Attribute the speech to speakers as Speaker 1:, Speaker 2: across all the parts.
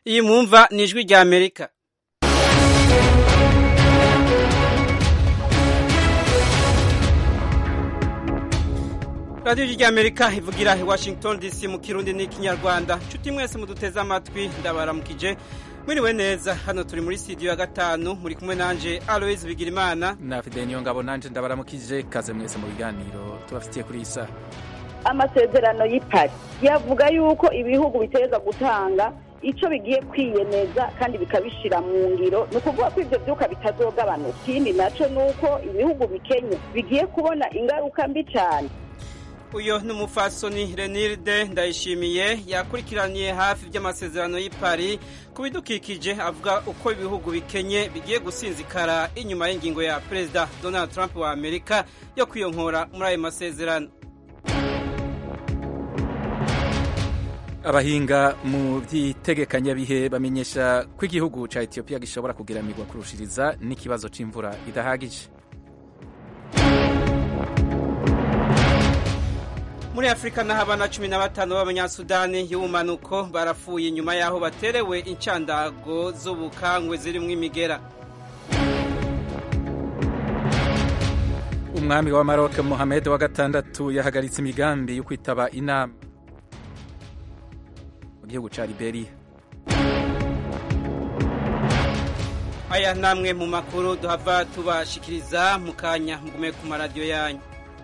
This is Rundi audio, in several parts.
Speaker 1: iyi mwumva ni ijwi rya amerika radiyo rya amerika ivugira i washington dc mu kirundi n'ikinyarwanda nshuti mwese muduteze amatwi ndabaramukije mwiriwe neza hano turi muri studio ya gatanu muri kumwe nanje aloise bigirimana
Speaker 2: na fide niyo ngabo nanje ndabaramukije kaze mwese mu biganiro tubafitiye kuri iyi saha
Speaker 3: amasezerano y'ipari yavuga yuko ibihugu biteza gutanga icyo bigiye kwiyemeza kandi bikabishyira mu ngiro ni ukuvuga ko ibyo byuka bitazogabanuka ikindi nacyo ni uko ibihugu bikenye bigiye kubona ingaruka mbi cyane
Speaker 1: uyu ni umufasoni renilde ndayishimiye yakurikiraniye hafi by'amasezerano y'ipari ku bidukikije avuga uko ibihugu bikenye bigiye gusinzikara inyuma y'ingingo ya perezida donald trump wa amerika yo kwiyonkora muri ayo masezerano
Speaker 2: abahinga mu by'itegekanyabihe bamenyesha ko igihugu cya etiyopiya gishobora kugeramirwa kurushiriza n'ikibazo cy'imvura idahagije
Speaker 1: muri afurika naho abana cumi na batanu b'abanyasudani y'ubumanuko barapfuye inyuma y'aho baterewe incandago z'ubukangwe zirimo imigera
Speaker 2: umwami wa maroc mohamed wa gatandatu yahagaritse imigambi yo kwitaba inama mu gihugu cya liberia
Speaker 1: aya ni amwe mu makuru duhava tubashikiriza mu kanya mugume ku maradiyo yanyu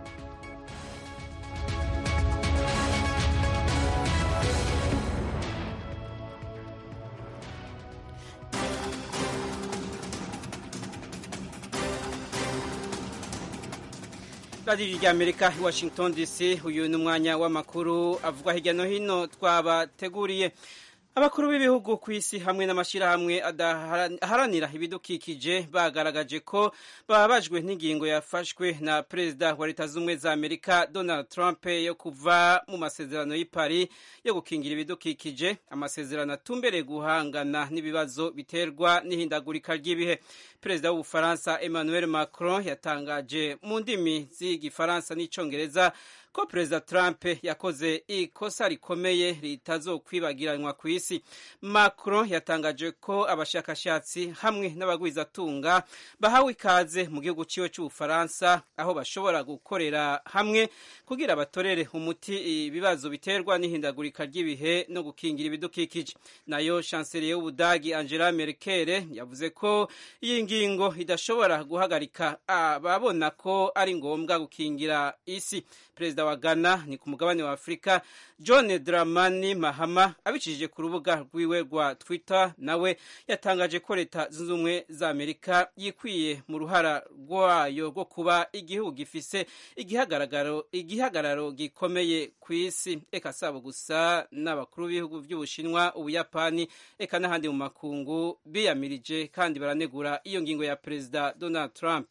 Speaker 1: radiyo rya amerika i washington dc uyu ni umwanya w'amakuru avugwa hirya no hino twabateguriye abakuru b'ibihugu ku isi hamwe n'amashyirahamwe aharanira ibidukikije bagaragaje ko bababajwe n'ingingo yafashwe na perezida wa leta z'ubumwe za amerika donald trump yo kuva mu masezerano y'i Paris yo gukingira ibidukikije amasezerano atumbereye guhangana n'ibibazo biterwa n'ihindagurika ry'ibihe perezida w'ubufaransa emmanuel macron yatangaje mu ndimi z'igifaransa n'icyongereza ko perezida trump yakoze ikosa rikomeye ritazokwibagiranwa ku isi macron yatangaje ko abashakashatsi hamwe n'abagwizatunga bahawe ikaze mu gihugu cyiwe cy'ubufaransa aho bashobora gukorera hamwe kugira batorere umuti ibibazo biterwa n'ihindagurika ry'ibihe no gukingira ibidukikije nayo chancelier y'ubudagi angela merkel yavuze ko iyi ngingo idashobora guhagarika ababona ko ari ngombwa gukingira isi perezida wa ghana ni ku mugabane wa afurika john dramani mahama abicishije ku rubuga rwiwe rwa twitter nawe yatangaje ko leta zunze ubumwe za amerika yikwiye mu ruhara rwayo rwo kuba igihugu gifise igihagararo igihagararo gikomeye ku isi eka sabo gusa n'abakuru b'ibihugu by'ubushinwa ubuyapani eka n'ahandi mu makungu biyamirije kandi baranegura iyo ngingo ya perezida donald trump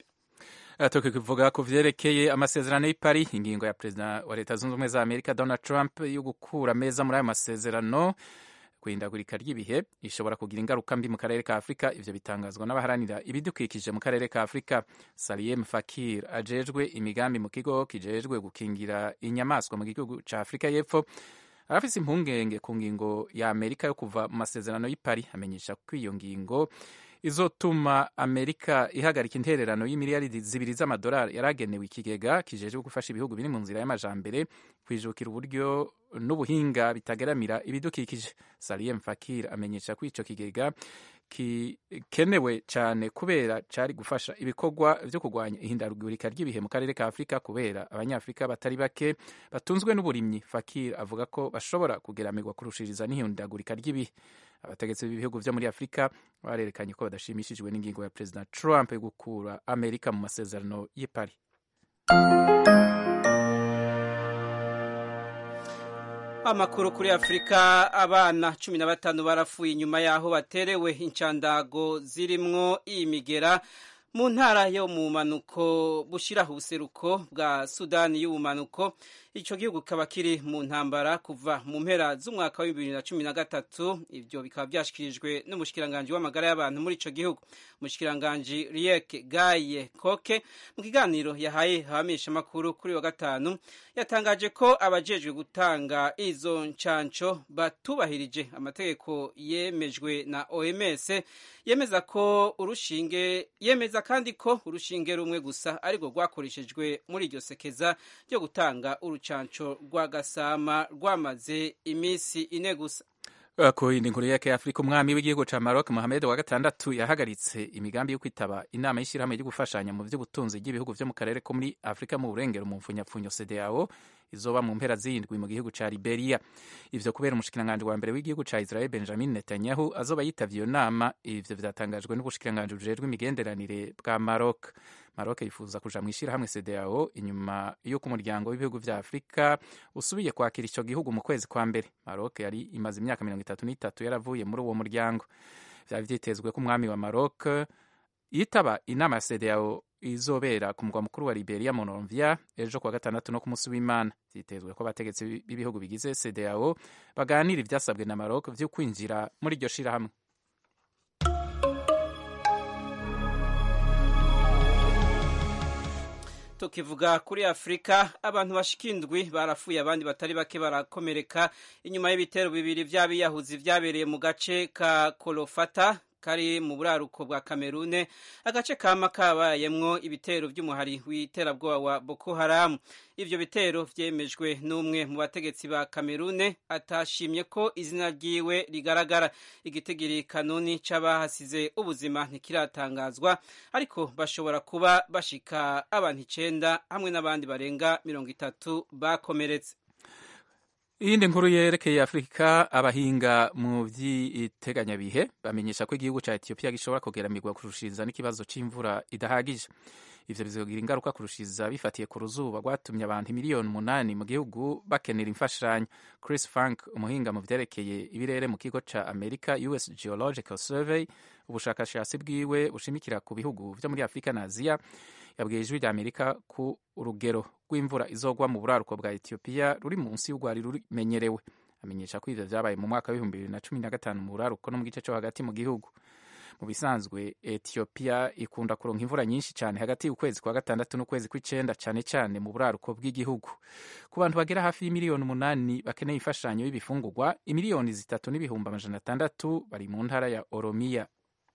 Speaker 2: tukivuga ku vyerekeye amasezerano y'i Paris ingingo ya perezida wa leta zunze ubumwe za amerika donald trump yo gukura ameza muri ayo masezerano kwihindagurika ry'ibihe ishobora kugira ingaruka mbi mu karere ka afurika ivyo bitangazwa n'abaharanira ibidukikije mu karere ka afurika saliem fakir ajejwe imigambi mu kigo kijejwe gukingira inyamaswa mu gihugu ca afurika y'epfo arafise impungenge ku ngingo ya amerika yo kuva mu masezerano y'i Paris amenyesha ko iyo ngingo izotuma amerika ihagarika intererano y'imiliyaridi zibiri z'amadolari yaragenewe ikigega kijejwe gufasha ibihugu biri mu nzira y'amajambere kwijukira uburyo n'ubuhinga bitageramira ibidukikije saliem fakir amenyesha ko ico kigega gikenewe cyane kubera cari gufasha ibikorwa vyo kurwanya ihindagurika ry'ibihe mu karere ka afurika kubera abanyafurika batari bake batunzwe n'uburimyi fakir avuga ko bashobora kugeramirwa kurushiriza n'ihindagurika ry'ibihe abategetsi b'ibihugu vyo muri afurika barerekanye ko badashimishijwe n'ingingo ya perezida trump yo gukura amerika mu masezerano y'i Paris
Speaker 1: amakuru kuri afurika abana cumi na batanu barapfuye inyuma y'aho baterewe incandago zirimwo imigera mu ntara yo mu manuko bushiraho ubuseruko bwa sudani y'ubumanuko ico gihugu kikaba kiri mu ntambara kuva mu mpera z'umwaka wa bibiri na cumi na gatatu ivyo bikaba vyashikirijwe n'umushikiranganji w'amagara y'abantu muri ico gihugu umushikiranganji riek gaye koke mu kiganiro yahaye abamenyeshamakuru kuri wa gatanu yatangaje ko abajejwe gutanga izo ncanco batubahirije amategeko yemejwe na oms yemeza ko urushinge yemeza kandi ko urushinge rumwe gusa arirwo rwakoreshejwe muri iryo sekeza ryo gutanga urucanco rwa gasama rwamaze iminsi ine gusa
Speaker 2: ku yindi nkuru yake afurika umwami w'igihugu ca maroc mohamed wa gatandatu yahagaritse imigambi yo kwitaba inama y'ishyirahamwe ryo gufashanya mu vy'ubutunzi bw'ibihugu vyo mu karere ko muri afurika mu burengero mu mfunyapfunyo cdao izoba mu mpera z'indwi mu gihugu ca liberia ivyo kubera umushikiranganji wa mbere w'igihugu ca israel benjamin netanyahu azoba yitavye iyo nama ivyo vyatangajwe n'ubushikiranganji bujejwe imigenderanire bwa maroc maroc yifuza kuja mu ishirahamwe cdao inyuma y'uko umuryango w'ibihugu vya afurika usubiye kwakira ico gihugu mu kwezi kwa mbere maroc yari imaze imyaka mirongo itatu n'itatu yaravuye muri uwo muryango vyari vyitezwe ko umwami wa maroc yitaba inama ya cdao izobera ku mugwa mukuru wa liberia monrovia ejo kuwa gatandatu no ku munsi w'imana vyitezwe ko abategetsi b'ibihugu bigize cdao baganira ivyasabwe na maroc vyo kwinjira muri iryo shirahamwe
Speaker 1: tukivuga kuri afurika abantu bashika indwi barafuye abandi batari bake barakomereka inyuma y'ibitero bibiri vy'abiyahuzi vyabereye mu gace ka kolofata kari mu buraruko bwa kamerune agace kama kabayemwo ibitero vy'umuhari w'iterabwoba wa boko haramu ivyo bitero vyemejwe n'umwe mu bategetsi ba kamerune atashimye ko izina ryiwe rigaragara igitigiri kanuni c'abahasize ubuzima ntikiratangazwa ariko bashobora kuba bashika abantu icenda hamwe n'abandi barenga mirongo itatu bakomeretse
Speaker 2: iyindi nkuru yerekeye afurika abahinga mu vy'iteganyabihe bamenyesha ko igihugu ca etiyopiya gishobora kugeramirwa kurushiriza n'ikibazo c'imvura idahagije ivyo bizogira ingaruka kurushiza bifatiye ku ruzuba rwatumye abantu miliyoni umunani mu gihugu bakenera imfashanyo chris frank umuhinga mu vyerekeye ibirere mu kigo ca america us geological survey ubushakashatsi bwiwe bushimikira ku bihugu vyo muri afurika na aziya yabwiye ijwi rya amerika ku urugero rw'imvura izogwa mu buraruko bwa etiyopiya ruri munsi y'urwari rumenyerewe amenyesha ko ivyo vyabaye mu mwaka w'ibihumbi bibiri na cumi na gatanu mu buraruko no mu gice co hagati mu gihugu mu bisanzwe etiyopiya ikunda kuronka imvura nyinshi cyane hagati y'ukwezi kwa gatandatu n'ukwezi kw'icenda cane cane mu buraruko bw'igihugu ku bantu bagera hafi y'imiliyoni umunani bakeneye imfashanyo y'ibifungurwa imiliyoni zitatu n'ibihumbi amajana atandatu bari mu ntara ya oromiya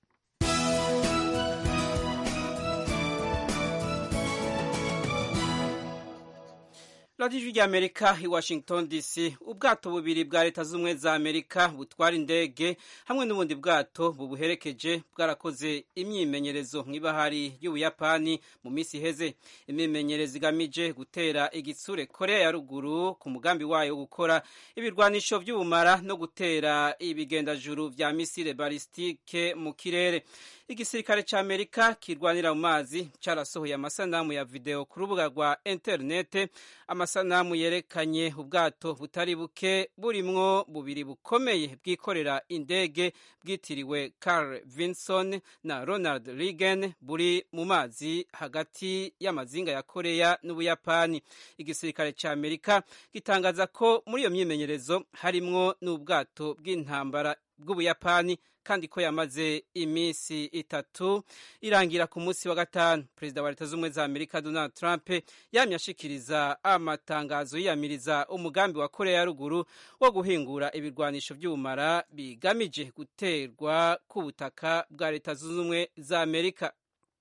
Speaker 1: radiyo ijwi ry'amerika i washington dc ubwato bubiri bwa leta z'ubumwe za amerika butwara indege hamwe n'ubundi bwato bubuherekeje bwarakoze imyimenyerezo nk'ibahari y'ubuyapani mu minsi iheze imyimenyerezo igamije gutera igitsure korea ya ruguru ku mugambi wayo wo gukora ibirwanisho by'ubumara no gutera ibigendajuru vya misile balistike mu kirere igisirikare ca amerika kirwanira mu mazi carasohoye amasanamu ya video ku rubuga rwa interinete amasanamu yerekanye ubwato butari buke burimwo bubiri bukomeye bwikorera indege bwitiriwe Carl Vinson na Ronald Reagan buri mu mazi hagati y'amazinga ya Korea n'Ubuyapani igisirikare ca Amerika gitangaza ko muri iyo myimenyerezo harimwo n'ubwato bw'intambara bw'Ubuyapani kandi ko yamaze iminsi itatu irangira ku munsi wa gatanu perezida wa leta z'ubumwe za amerika donald trump yamye ashikiriza amatangazo yiyamiriza umugambi wa korea ya ruguru wo guhingura ibirwanisho by'ubumara bigamije guterwa ku butaka bwa leta zunze ubumwe za amerika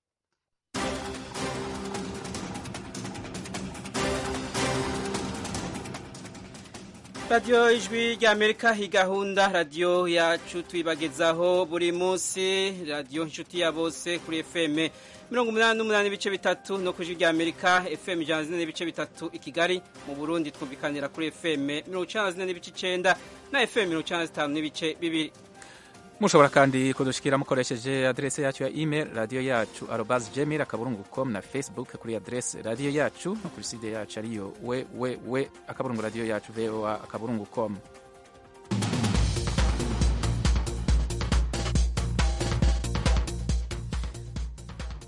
Speaker 1: radiyo ijwi rya amerika iyi gahunda radiyo yacu tuyibagezaho buri munsi radiyo inshuti ya bose kuri fm mirongo umunani n'umunani n'ibice bitatu no ku ijwi rya amerika fm ijana na zine n'ibice bitatu i kigali mu burundi twumvikanira kuri fm mirongo icenda na zine n'ibice icenda na fm mirongo icenda na zitanu n'ibice bibiri
Speaker 2: mushobora kandi kudushikira mukoresheje adrese yacu ya email radiyo yacu arobas gmail akaburungu com na facebook kuri adrese radiyo yacu no kuri side yacu ariyo www akaburungu radiyo yacu voa akaburungu com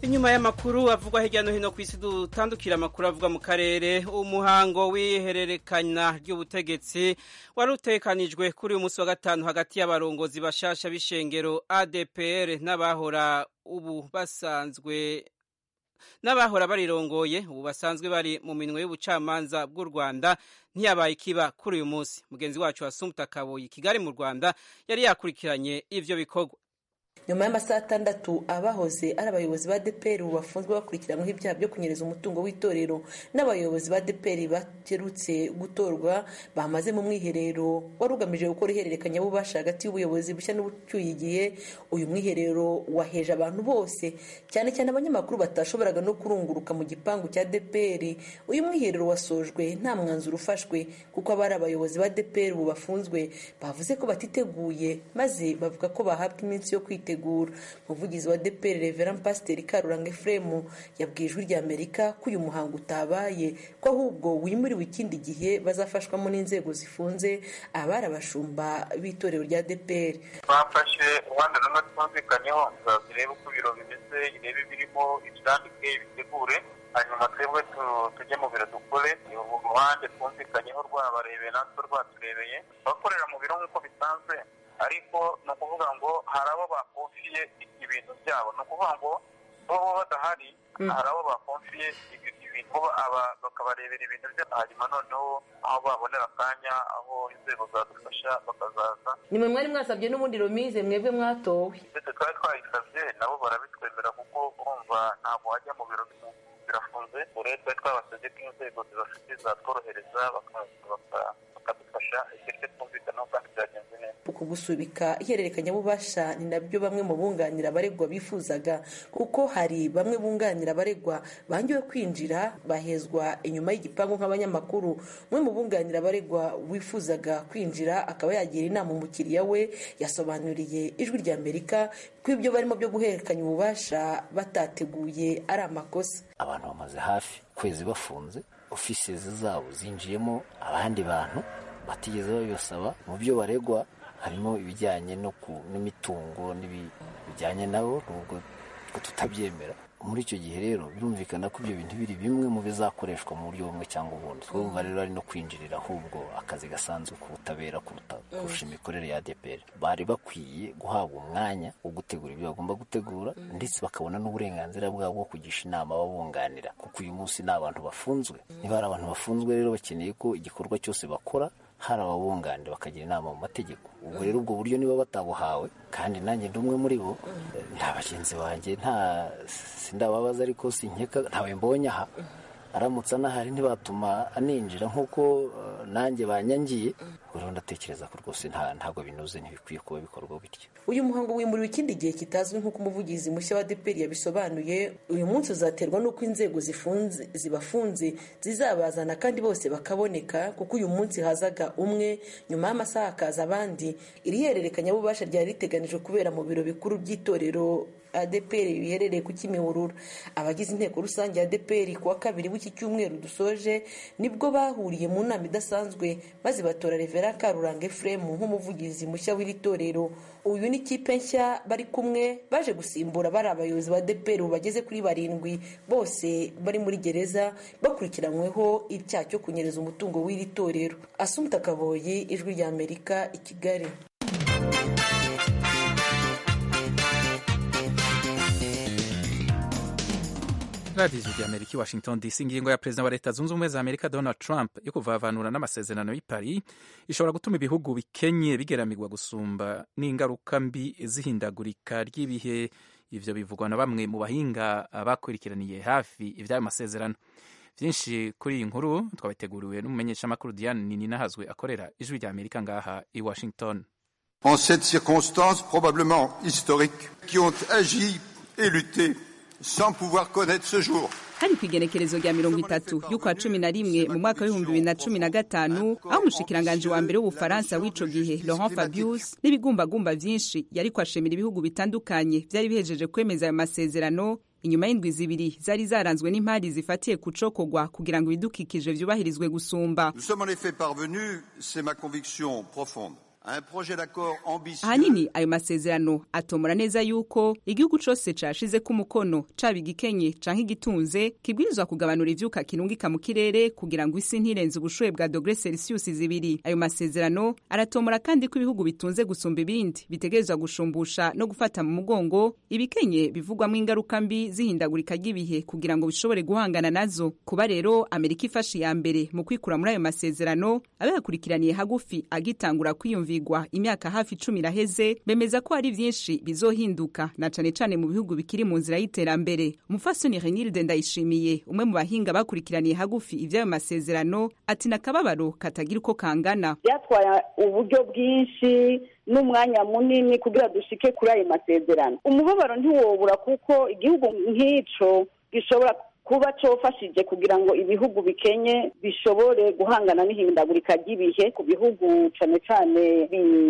Speaker 1: inyuma y'amakuru avugwa hirya no hino ku isi dutandukira amakuru avugwa mu karere umuhango w'ihererekanya ry'ubutegetsi wari utekanijwe kuri uyu munsi wa gatanu hagati y'abarongozi bashasha b'ishengero adpr n'abahora ubu basanzwe n'abahora barirongoye ubu basanzwe bari mu minwe y'ubucamanza bw'u rwanda ntiyabaye ikiba kuri uyu munsi mugenzi wacu wasumta kaboyi kigali mu rwanda yari yakurikiranye ivyo bikorwa
Speaker 4: nyuma y'amasaha atandatu abahoze ari abayobozi ba deperi ubu bafunzwe bakurikiranyweho ibyaha byo kunyereza umutungo w'itorero n'abayobozi ba deperi baherutse gutorwa bamaze mu mwiherero wari ugamije gukora ihererekanyabubasha hagati y'ubuyobozi bushya n'ubucyuye igihe uyu mwiherero waheje abantu bose cyane cyane abanyamakuru batashoboraga no kurunguruka mu gipangu cya deperi uyu mwiherero wasojwe nta mwanzuro ufashwe kuko abari abayobozi ba deperi ubu bafunzwe bavuze ko batiteguye maze bavuga ko bahabwa iminsi yo kwitegura umuvugizi wa deperi reveran pasiteri karuranga efuremu yabwiye ijwi rya amerika ko uyu muhango utabaye ko ahubwo wimuriwe ikindi gihe bazafashwamo n'inzego zifunze abari abashumba b'itorero rya deperi
Speaker 5: bafashe uruhande rumwe twumvikanyeho zirebe uko ibiro bimeze irebe ibirimo ibyandike bitegure hanyuma twebwe tujye mu biro dukore uruhande twumvikanyeho rwabarebeye natwe rwaturebeye abakorera mu biro nk'uko bisanzwe ariko ni ukuvuga ngo hari abo bakonfiye ibintu byabo ni ukuvuga ngo bo badahari hari abo bakonfiye ibintu bakabarebera ibintu byabo hanyuma noneho aho babonera akanya aho inzego zadufasha bakazaza
Speaker 4: nimwe mwari mwasabye n'ubundi romize mwebwe mwatowe
Speaker 5: ndetse twari twayisabye nabo barabitwemera kuko urumva ntabwo wajya mu biro birafunze rero twari twabasabye ko inzego zibafite zatworohereza bakadufasha igihe twumvikanaho kandi byagenze neza
Speaker 4: uku gusubika ihererekanyabubasha ni nabyo bamwe mu bunganira abaregwa bifuzaga kuko hari bamwe bunganira abaregwa bangiwe kwinjira bahezwa inyuma y'igipangu nk'abanyamakuru umwe mu bunganira abaregwa wifuzaga kwinjira akaba yagira inama umukiriya we yasobanuriye ijwi rya amerika ko ibyo barimo byo guhererekanya ububasha batateguye ari amakosa
Speaker 6: abantu bamaze hafi ukwezi bafunze ofisizi zabo zinjiyemo abandi bantu batigeze babibasaba mu byo baregwa harimo ibijyanye n'imitungo bijyanye nabo nubwo tutabyemera muri icyo gihe rero birumvikana ko ibyo bintu biri bimwe mu bizakoreshwa mu buryo bumwe cyangwa ubundi twumva rero ari no kwinjirira ahubwo akazi gasanzwe k'ubutabera kurusha imikorere ya adeperi bari bakwiye guhabwa umwanya wo gutegura ibyo bagomba gutegura ndetse bakabona n'uburenganzira bwabo bwo kugisha inama ababunganira kuko uyu munsi ni abantu bafunzwe niba hari abantu bafunzwe rero bakeneye ko igikorwa cyose bakora hari ababunganira bakagira inama mu mategeko ubwo rero ubwo buryo niba batabuhawe kandi nanjye ndi umwe muri bo nta bagenzi banjye nta sindababaza ariko sinkeka ntawe mbonye aha aramutse anahari ntibatuma aninjira nk'uko nanjye banyangiye rero ndatekereza ko rwose ntabwo binoze ntibikwiye kuba bikorwa bityo
Speaker 4: uyu muhango wimuriwe ikindi gihe kitazwi nk'uko umuvugizi mushya wa deperi yabisobanuye uyu munsi uzaterwa n'uko inzego zifunze zibafunze zizabazana kandi bose bakaboneka kuko uyu munsi hazaga umwe nyuma y'amasaha hakaza abandi iri hererekanyabubasha ryari riteganijwe kubera mu biro bikuru by'itorero adeperi biherereye ku kimihurura abagize inteko rusange ya adeperi ku wa kabiri w'iki cyumweru dusoje nibwo bahuriye mu nama idasanzwe maze batora revera karuranga efuremu nk'umuvugizi mushya w'iri torero uyu ni ikipe nshya bari kumwe baje gusimbura bari abayobozi ba adeperi bageze kuri barindwi bose bari muri gereza bakurikiranyweho icyaha cyo kunyereza umutungo w'iri torero asumta kaboyi ijwi rya amerika i kigali
Speaker 2: radiyo rya amerika i washington dc ingingo ya perezida wa leta zunze ubumwe za amerika donald trump yo kuvavanura n'amasezerano y'i paris ishobora gutuma ibihugu bikenye bigeramirwa gusumba n'ingaruka mbi z'ihindagurika ry'ibihe ivyo bivugwa na bamwe mu bahinga bakurikiraniye hafi ivy'ayo masezerano vyinshi kuri iyi nkuru twabiteguriwe n'umumenyeshamakuru diane nininahazwe akorera ijwi rya amerika ngaha i washington
Speaker 7: en cette circonstance probablement historique qui ont agi et lutté sans pouvoir connaître ce jour
Speaker 8: hari ku igenekerezo rya mirongo itatu y'ukwa cumi na rimwe mu mwaka w'ibihumbi bibiri na cumi na gatanu aho umushikiranganji wa mbere w'ubufaransa w'ico gihe laurent fabius n'ibigumbagumba vyinshi yariko ashemera ibihugu bitandukanye vyari bihejeje kwemeza ayo masezerano inyuma y'indwi zibiri zari zaranzwe n'impari zifatiye ku cokogwa kugira ngo ibidukikije vyubahirizwe gusumba
Speaker 7: nous sommes en effet parvenus c'est ma conviction profonde
Speaker 8: ahanini ayo masezerano atomora neza yuko igihugu cose cashize ku mukono caba igikenye canke igitunze kibwirizwa kugabanura ivyuka kirungika mu kirere kugira ngo isi ntirenze ubushuhe bwa dogre celsius zibiri ayo masezerano aratomora kandi ko ibihugu bitunze gusumba ibindi bitegerezwa gushumbusha no gufata mu mugongo ibikenye bivugwamo ingaruka mbi zihindagurika ry'ibihe kugira ngo bishobore guhangana nazo kuba rero amerika ifashe iya mbere mu kwikura muri ayo masezerano abayakurikiraniye hagufi agitangura kwiyumvigwa imyaka hafi icumi iraheze bemeza ko hari vyinshi bizohinduka na cane cane mu bihugu bikiri mu nzira y'iterambere umufasoni renilde ndayishimiye umwe mu bahinga bakurikiraniye hagufi ivy'ayo masezerano ati nakababaro katagira uko kangana
Speaker 3: byatwaye uburyo bwinshi n'umwanya munini kugira dushike kuri ayo masezerano umubabaro ntiwobura kuko igihugu nk'ico gishobora kuba cofashije kugira ngo ibihugu bikenye bishobore guhangana n'ihindagurika ry'ibihe ku bihugu cane cane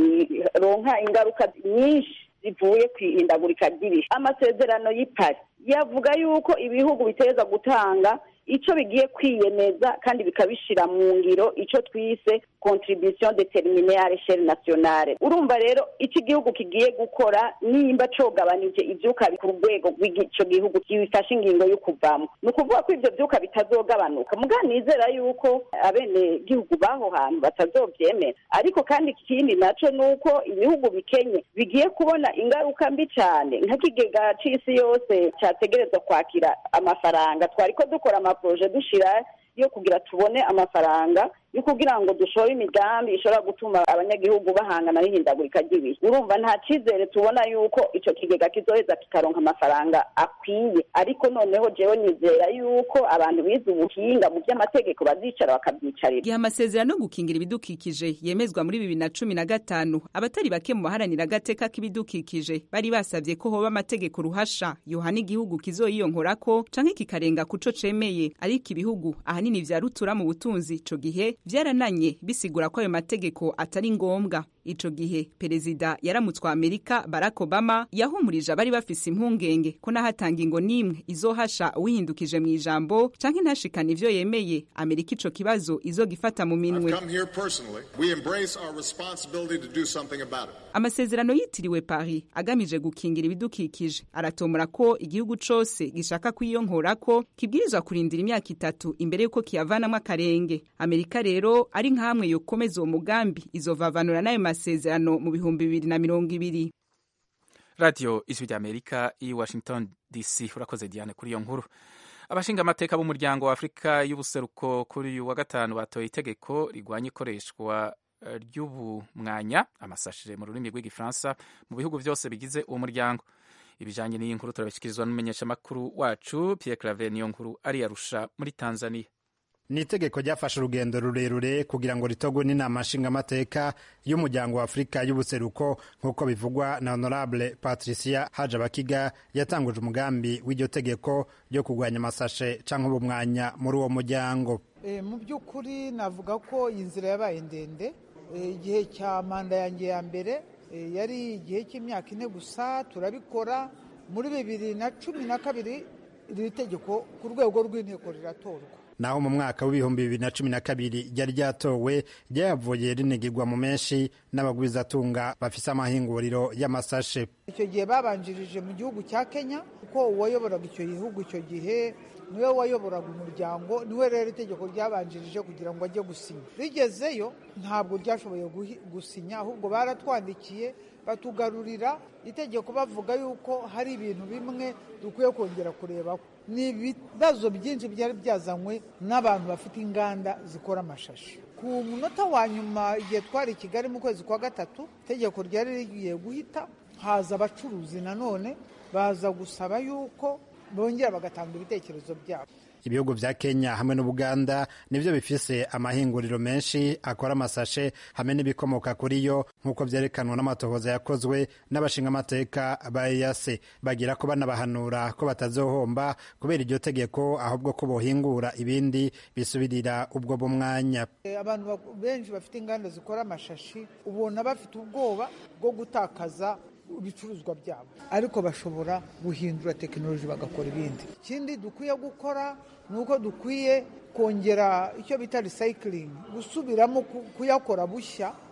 Speaker 3: bironka ingaruka nyinshi zivuye ku ihindagurika ry'ibihe amasezerano y'ipari yavuga yuko ibihugu biteza gutanga ico bigiye kwiyemeza kandi bikabishira mu ngiro ico twise contribution determinée à l'échelle nationale urumva rero ico igihugu kigiye gukora nimba cogabanije ivyuka ku rwego rw'ico gihugu kibifashe ingingo yo kuvamo ni ukuvuga ko ivyo vyuka bitazogabanuka muga nizera yuko abene gihugu baho hantu batazovyemera ariko kandi ikindi naco ni uko ibihugu bikenye bigiye kubona ingaruka mbi cane nk'ikigega c'isi yose categerezwa kwakira amafaranga twariko dukora amaproje dushira yo kugira tubone amafaranga yo kugira ngo dushore imigambi ishobora gutuma abanyagihugu bahangana n'ihindagurika ry'ibihe urumva nta cyizere tubona yuko ico kigega kizoheza kikaronka amafaranga akwiye ariko noneho jewe nizera yuko abantu bize ubuhinga mu by'amategeko bazicara bakabyicarira
Speaker 8: igihe amasezerano yo gukingira ibidukikije yemezwa muri bibiri na cumi na gatanu abatari bake mu baharanira agateka k'ibidukikije bari basabye ko hoba amategeko ruhasha yohana igihugu kizoyiyonkorako canke kikarenga kuco cemeye ariko ibihugu ahanini vya rutura mu butunzi ico gihe vyarananye bisigura ko ayo mategeko atari ngombwa ico gihe perezida yaramutswa amerika barack obama yahumurije abari bafise impungenge ko nahatanga ingo n'imwe izohasha uwihindukije mu ijambo canke ntashikana ivyo yemeye amerika ico kibazo izogifata mu minwe amasezerano yitiriwe paris agamije gukingira ibidukikije aratomora ko igihugu cose gishaka kwiyonkorako kibwirizwa kurindira imyaka itatu imbere y'uko kiyavanamwo akarenge amerika rero ari nk'amwe yokomeza uwo mugambi izovavanura n'ayo masezerano mu bihumbi bibiri na mirongo ibiri
Speaker 2: radiyo ijwi ry'amerika i washington dc urakoze diane kuri iyo nkuru abashinga amateka b'umuryango wa afurika y'ubuseruko kuri uyu wa gatanu batoye itegeko rigwanya ikoreshwa ry'ubumwanya amasashire mu rurimi rw'igifaransa mu bihugu byose bigize uwo muryango ibijanye n'iyi nkuru turabishyikirizwa n'umumenyeshamakuru wacu pierre claver niyo nkuru ariyarusha muri tanzania
Speaker 9: ni itegeko ryafashe urugendo rurerure kugira ngo ritogwe n'inama nshingamateka y'umuryango wa afurika y'ubuseruko nk'uko bivugwa na honorable patricia hajabakiga yatanguje umugambi w'iryo tegeko ryo kurwanya amasashe cyangwa ubumwanya muri uwo muryango
Speaker 10: e, mu by'ukuri navuga ko iyi nzira yabaye ndende igihe cya manda yanjye ya mbere e, yari igihe cy'imyaka ine gusa turabikora muri bibiri na cumi na kabiri iri tegeko ku rwego rw'inteko riratorwa
Speaker 9: naho mu mwaka w'ibihumbi bibiri na cumi na kabiri ryari ryatowe ryavuye rinigirwa mu menshi n'abagwizatunga bafise amahinguriro y'amasashe
Speaker 10: icyo gihe babanjirije mu gihugu cya kenya kuko uwayoboraga icyo gihugu icyo gihe niwe wayoboraga umuryango niwe rero itegeko ryabanjirije kugira ngo ajye gusinya rigezeyo ntabwo ryashoboye gusinya ahubwo baratwandikiye batugarurira itegeko bavuga yuko hari ibintu bimwe dukwiye kongera kurebaho ni ibibazo byinshi byari byazanywe n'abantu bafite inganda zikora amashashi ku munota wa nyuma igihe twari i kigali mu kwezi kwa gatatu itegeko ryari rigiye guhita haza abacuruzi nanone baza gusaba yuko bongera bagatanga ibitekerezo byabo
Speaker 9: ibihugu vya kenya hamwe n'ubuganda nivyo bifise amahinguriro menshi akora amasashe hamwe n'ibikomoka kuri yo nk'uko vyerekanwa n'amatohoza yakozwe n'abashingamateka ba eyase bagira ko banabahanura ko batazohomba kubera iryo tegeko ahubwo ko bohingura ibindi bisubirira ubwo bumwanya
Speaker 10: abantu benshi bafite inganda zikora amashashi ubona bafite ubwoba bwo gutakaza ibicuruzwa byabo ariko bashobora guhindura tekinoloji bagakora ibindi ikindi dukwiye gukora ni uko dukwiye kongera icyo bita resayikiringi gusubiramo kuyakora bushya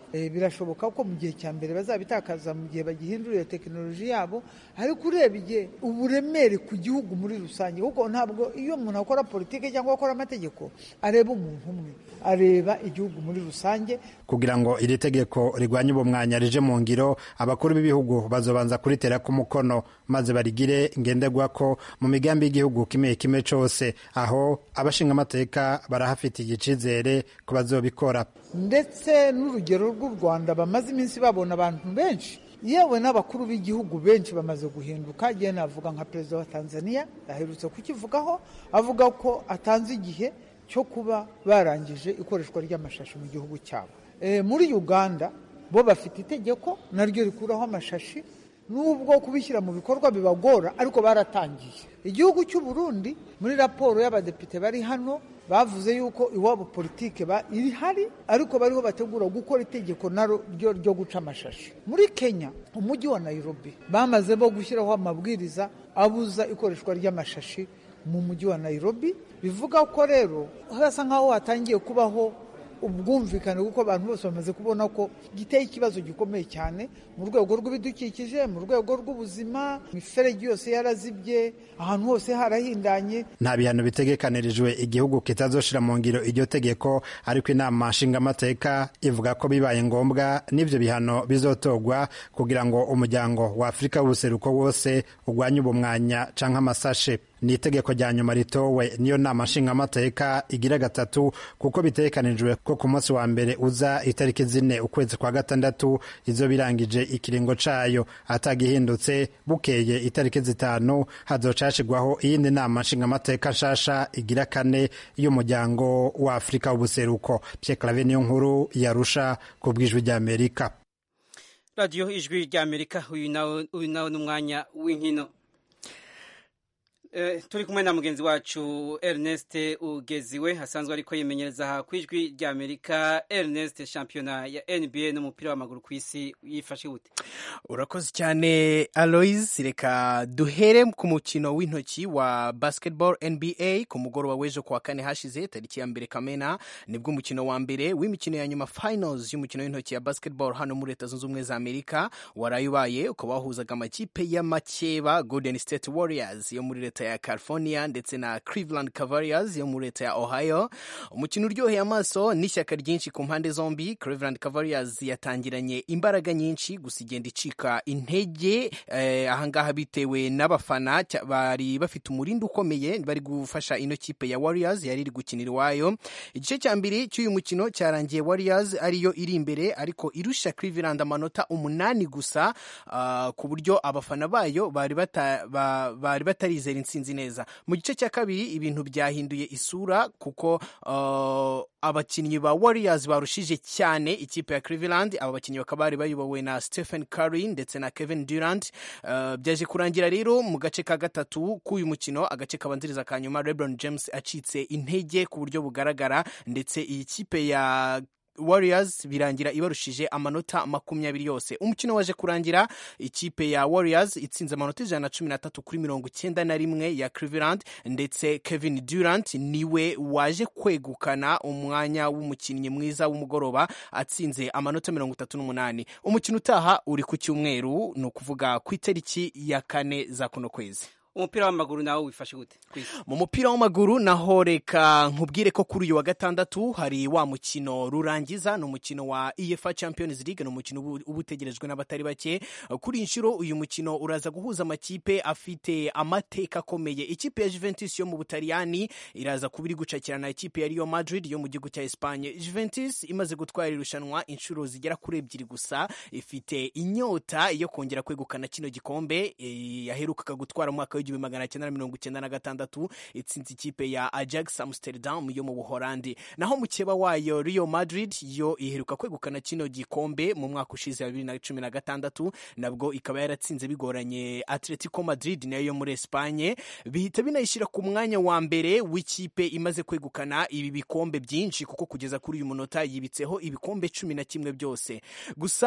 Speaker 10: birashoboka ko mu gihe cya mbere bazabitakaza mu gihe bagihinduriye tekinoloji yabo ariko urebye uburemere ku gihugu muri rusange kuko ntabwo iyo umuntu akora politiki cyangwa akora amategeko areba umuntu umwe areba igihugu muri rusange
Speaker 9: kugira ngo iri tegeko rigwanye ubumwanya rije mu ngiro abakuru b'ibihugu bazobanza kuritera ku mukono maze barigire ngenderwa ko mu migambi y'igihugu kimwe kimwe cyose aho abashinga amateka barahafitiye icyizere ko bazobikora
Speaker 10: ndetse n'urugero rw'u rwanda bamaze iminsi babona abantu benshi yewe n'abakuru b'igihugu benshi bamaze guhinduka igihe navuga nka perezida wa tanzania aherutse kukivugaho avuga ko atanze igihe cyo kuba barangije ikoreshwa ry'amashashi mu gihugu cyabo muri uganda bo bafite itegeko naryo rikuraho amashashi nubwo kubishyira mu bikorwa bibagora ariko baratangiye igihugu cy'u Burundi muri raporo y'abadepite bari hano bavuze yuko iwabo politike ihari ariko bariho bategura gukora itegeko naryo ryo guca amashashi muri kenya umujyi wa nairobi bamaze bo gushyiraho amabwiriza abuza ikoreshwa ry'amashashi mu mujyi wa nairobi bivuga ko rero hasa nk'aho hatangiye kubaho ubwumvikane kuko abantu bose bamaze kubona ko giteye ikibazo gikomeye cyane mu rwego rw'ibidukikije mu rwego rw'ubuzima imiferege yose yarazibye ahantu hose harahindanye
Speaker 9: nta bihano bitegekanirijwe igihugu kitazoshira mu ngiro iryo tegeko ariko inama nshingamateka ivuga ko bibaye ngombwa n'ivyo bihano bizotogwa kugira ngo umuryango wa afurika w'ubuseruko wose ugwanye ubumwanya canke amasashe ni itegeko rya nyuma ritowe niyo nama nshingamateka igira gatatu kuko bitegekanijwe ko ku munsi wa mbere uza itariki zine ukwezi kwa gatandatu izo birangije ikiringo cayo atagihindutse bukeye itariki zitanu hazocashigwaho iyindi nama nshingamateka nshasha igira kane y'umuryango wa afurika w'ubuseruko pyeklave niyo nkuru yarusha ku bw'ijwi ry'amerika
Speaker 1: radiyo ijwi ry'amerika uyu nawe ni umwanya w'inkino turi kumwe na mugenzi wacu Ernest ugeziwe asanzwe ariko yimenyereza ku ijwi rya Amerika Ernest shampiyona ya NBA n'umupira w'amaguru ku isi yifashe gute
Speaker 11: urakoze cyane Alois reka duhere ku mukino w'intoki wa basketball NBA ku mugoroba w'ejo kuwa kane hashize tariki ya mbere Kamena nibwo umukino wa mbere w'imikino ya nyuma finals y'umukino w'intoki ya basketball hano muri Leta Zunze Ubumwe za Amerika waraye ubaye ukaba wahuzaga amakipe y'amakeba Golden State Warriors yo muri leta ya California ndetse na Cleveland Cavaliers yo muri leta ya Ohio umukino uryoheye amaso n'ishyaka ryinshi ku mpande zombi Cleveland Cavaliers yatangiranye imbaraga nyinshi gusa igenda icika intege eh, ahangaha bitewe n'abafana bari bafite umurindi ukomeye bari gufasha ino kipe ya Warriors yari iri gukinira iwayo igice cya mbere cy'uyu mukino cyarangiye Warriors ariyo iri imbere ariko irusha Cleveland amanota umunani gusa uh, ku buryo abafana bayo bari bata, ba, bari batarizera intsinzi neza mu gice cya kabiri ibintu byahinduye isura kuko uh, abakinnyi ba Warriors barushije cyane ikipe ya Cleveland aba bakinnyi bakaba bari bayobowe na Stephen Curry ndetse na Kevin Durant uh, byaje kurangira rero mu gace ka gatatu k'uyu mukino agace kabanziriza ka nyuma LeBron James acitse intege ku buryo bugaragara ndetse iyi kipe ya Warriors birangira ibarushije amanota makumyabiri yose umukino waje kurangira ikipe ya Warriors itsinze amanota ijana na cumi n'atatu kuri mirongo icyenda na rimwe ya Cleveland ndetse Kevin Durant niwe waje kwegukana umwanya w'umukinnyi mwiza w'umugoroba atsinze amanota mirongo itatu n'umunani umukino utaha uri ku cyumweru ni ukuvuga ku itariki ya kane za kuno kwezi
Speaker 1: umupira w'amaguru nawe wifashe gute
Speaker 11: mu mupira w'amaguru naho reka nkubwire ko kuri uyu wa gatandatu hari wa mukino rurangiza ni umukino wa EFA Champions League ni umukino uba utegerejwe n'abatari bake kuri iyi nshuro uyu mukino uraza guhuza amakipe afite amateka akomeye ikipe ya Juventus yo mu Butaliyani iraza kuba iri gucakirana ikipe ya Real Madrid yo mu gihugu cya Espagne Juventus imaze gutwara irushanwa inshuro zigera kuri ebyiri gusa ifite inyota yo kongera kwegukana kino gikombe yaherukaga gutwara mu mwaka w'igihumbi magana cyenda na mirongo icyenda na gatandatu itsinze ikipe ya Ajax Amsterdam yo mu Buholandi naho mukeba wayo Real Madrid yo iheruka kwegukana kino gikombe mu mwaka ushize wa bibiri na cumi na gatandatu nabwo ikaba yaratsinze bigoranye Atletico Madrid nayo yo muri Espagne bihita binayishyira ku mwanya wa mbere w'ikipe imaze kwegukana ibi bikombe byinshi kuko kugeza kuri uyu munota yibitseho ibikombe cumi na kimwe byose gusa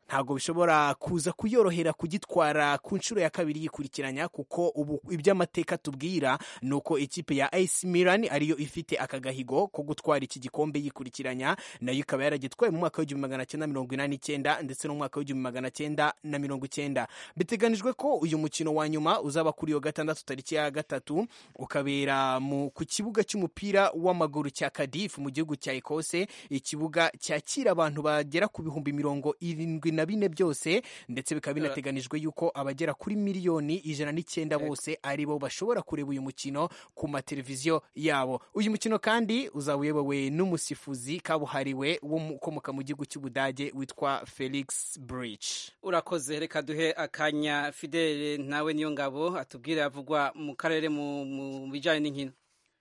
Speaker 11: ntabwo bishobora kuza kuyorohera kugitwara ku nshuro ya kabiri yikurikiranya kuko ubu iby'amateka tubwira ni uko ikipe ya AC Milan ariyo ifite aka gahigo ko gutwara iki gikombe yikurikiranya nayo ikaba yaragitwaye mu mwaka w'igihumbi magana cyenda mirongo inani n'icyenda ndetse no mu mwaka w'igihumbi magana cyenda na mirongo icyenda biteganijwe ko uyu mukino wa nyuma uzaba kuri iyo gatandatu tariki ya gatatu ukabera mu ku kibuga cy'umupira w'amaguru cya Cardiff mu gihugu cya Ekose ikibuga cyakira abantu bagera ku bihumbi mirongo irindwi na bine byose ndetse bikaba binateganijwe yuko abagera kuri miliyoni ijana n'icyenda bose ari bo bashobora kureba uyu mukino ku mateleviziyo yabo uyu mukino kandi uzaba uyobowe n'umusifuzi kabuhariwe ukomoka mu gihugu cy'ubudage witwa Felix Bridge
Speaker 1: urakoze reka duhe akanya fidele nawe niyo ngabo atubwire avugwa mu karere mu bijyanye n'inkino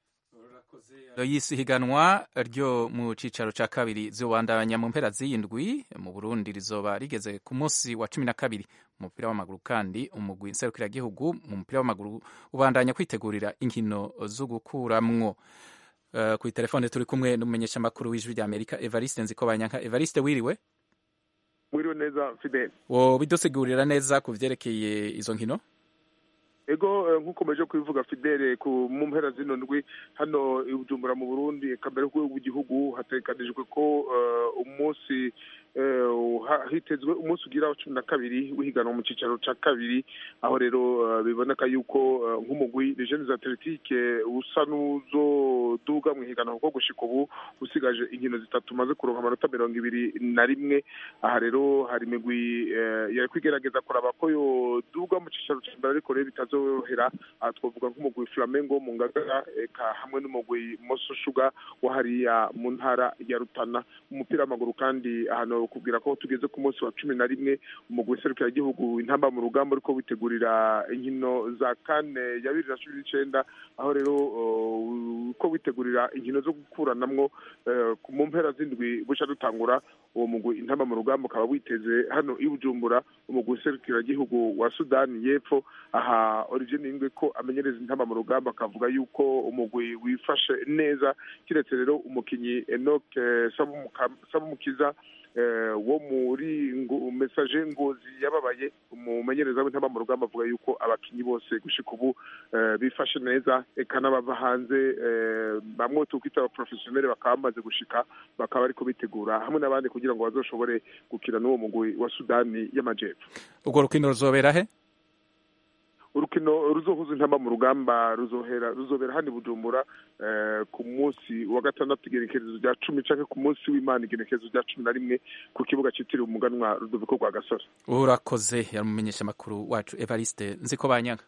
Speaker 2: yisi higanwa ryo mu cicaro ca kabiri zobandanya mu mpera z'iyindwi mu Burundi rizoba rigeze ku munsi wa cumi na kabiri mu mupira w'amaguru kandi umugwi nserukiragihugu mu mupira w'amaguru ubandanya kwitegurira inkino zo gukuramwo uh, ku telefone turi kumwe n'umumenyesha makuru w'ijwi rya Amerika Evariste Nzikobanyanka Evariste wiriwe
Speaker 12: wiriwe neza Fidel
Speaker 2: wo bidusigurira neza ku vyerekeye izo nkino
Speaker 12: ego nk'uko meje kubivuga fidele ku mu mpera zino ndwi hano i bujumbura mu burundi kamere w'igihugu hategekanijwe ko umunsi hitezwe umunsi ugira cumi na kabiri w'ihiganwa mu cyicaro cya kabiri aho rero biboneka yuko nk'umugwi legends atletique usa n'uzoduga mu ihiganwa kuko gushika ubu usigaje inkino zitatu umaze kuronka amanota mirongo ibiri na rimwe aha rero hari imigwi yari kwigerageza kuraba ko yoduga mu cyicaro cya mbere ariko rero bitazorohera aha twavuga nk'umugwi flamengo mu ngagara eka hamwe n'umugwi moso shuga wa hariya mu ntara ya rutana umupira w'amaguru kandi ahantu kubwira ko tugeze ku munsi wa cumi na rimwe umugwi w'iserukiragihugu intamba mu rugamba ariko witegurira inkino za kane ya bibiri na cumi n'icenda aho rero uko witegurira inkino zo gukuranamwo mu mpera z'indwi buca dutangura uwo mugwi intamba mu rugamba ukaba witeze hano i bujumbura umugwi w'iserukiragihugu wa sudani y'epfo aha olivier ningwe ko amenyereza intamba mu rugamba akavuga yuko umugwi wifashe neza kiretse rero umukinyi enoc sabumukiza wo muri mesaje ngozi yababaye umumenyereza w'intamba mu rugamba avuga yuko abakinyi bose gushika ubu bifashe neza eka n'abava hanze bamwe tukwita abaprofesiyoneri bakaba bamaze gushika bakaba ariko bitegura hamwe n'abandi kugira ngo bazoshobore gukina n'uwo mugwi wa sudani y'amajepfo
Speaker 2: urwo rukino ruzobera he
Speaker 12: urukino ruzohuza intamba mu rugamba ruzohera ruzobera hano i bujumbura ku munsi wa gatandatu igenekerezo rya cumi canke ku munsi w'imana igenekerezo rya cumi na rimwe ku kibuga citiriwe umuganwa rudoviko rwa gasore
Speaker 2: urakoze yamumenyesha amakuru wacu evariste nziko banyaga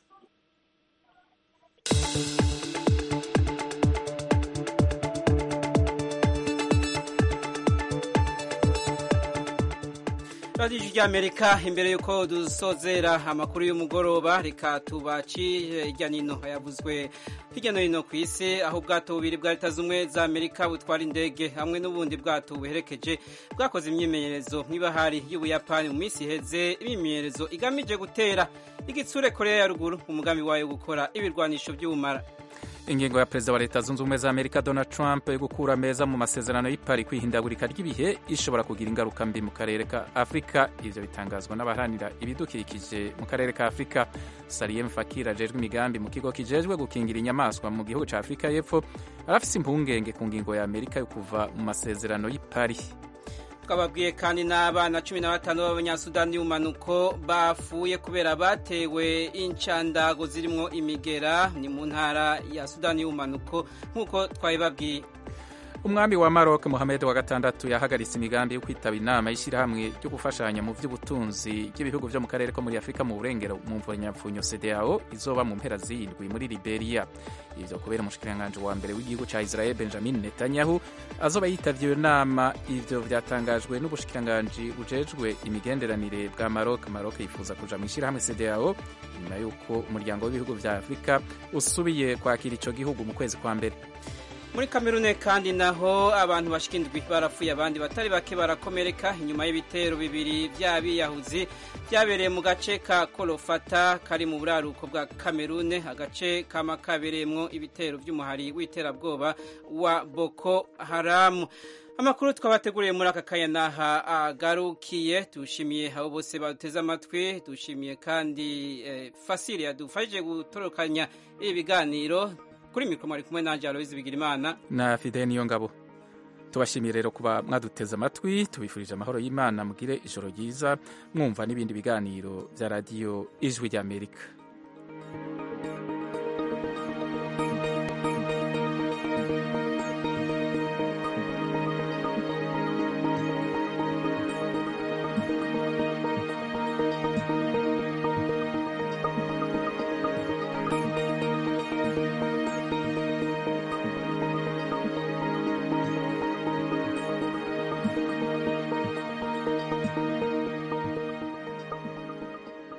Speaker 1: radiyo ry'amerika imbere y'uko dusozera amakuru y'umugoroba reka tubaci hirya n'ino yavuzwe hirya no hino ku isi aho ubwato bubiri bwa leta z'ubumwe za amerika butwara indege hamwe n'ubundi bwato buherekeje bwakoze imyimenyerezo nk'ibahari y'ubuyapani mu minsi iheze imyimenyerezo igamije gutera igitsure korea ya ruguru umugambi wayo gukora ibirwanisho by'ubumara
Speaker 2: ingingo ya perezida wa leta zunze ubumwe za amerika donald trump yo gukura meza mu masezerano y'ipari kwihindagurika ry'ibihe ishobora kugira ingaruka mbi mu karere ka afurika ivyo bitangazwa n'abaharanira ibidukikije mu karere ka afurika saliem fakir ajejwe imigambi mu kigo kijejwe gukingira inyamaswa mu gihugu ca afurika y'epfo arafise impungenge ku ngingo ya amerika yo kuva mu masezerano y'ipari
Speaker 1: twababwiye kandi n'abana cumi na batanu b'abanyasudani y'umanuko bafuye kubera batewe inshandago zirimo imigera ni mu ntara ya sudani y'umanuko nk'uko twabibabwiye
Speaker 2: umwami wa Maroc Mohamed wa gatandatu yahagaritse imigambi yo kwitaba inama y'ishyirahamwe ryo gufashanya mu by'ubutunzi bw'ibihugu byo mu karere ko muri Afurika mu burengero mu mvunyampfunyo CEDEAO izoba mu mpera z'indwi muri Liberia ivyo kubera umushikiranganji wa mbere w'igihugu ca Israel Benjamin Netanyahu azoba yitavye iyo nama ivyo vyatangajwe n'ubushikiranganji bujejwe imigenderanire bwa Maroc Maroc yifuza kuja mu ishyirahamwe CEDEAO nyuma y'uko umuryango w'ibihugu vya Afurika usubiye kwakira ico gihugu mu kwezi kwa mbere
Speaker 1: muri kamerune kandi naho abantu bashika indwi barapfuye abandi batari bake barakomereka inyuma y'ibitero bibiri by'abiyahuzi byabereye mu gace ka korofata kari mu buraruko bwa kamerune agace kama kabereyemwo ibitero by'umuhari w'iterabwoba wa boko haramu amakuru twabateguriye muri aka kanya n'aha agarukiye dushimiye abo bose baduteze amatwi dushimiye kandi fasire yadufashije gutorokanya ibi biganiro kuri mikoro mwari kumwe nanjye aloyizi bigirimana
Speaker 2: na fide niyo ngabo tubashimiye rero kuba mwaduteze amatwi tubifurije amahoro y'imana mugire ijoro ryiza mwumva n'ibindi biganiro bya radiyo ijwi ry'amerika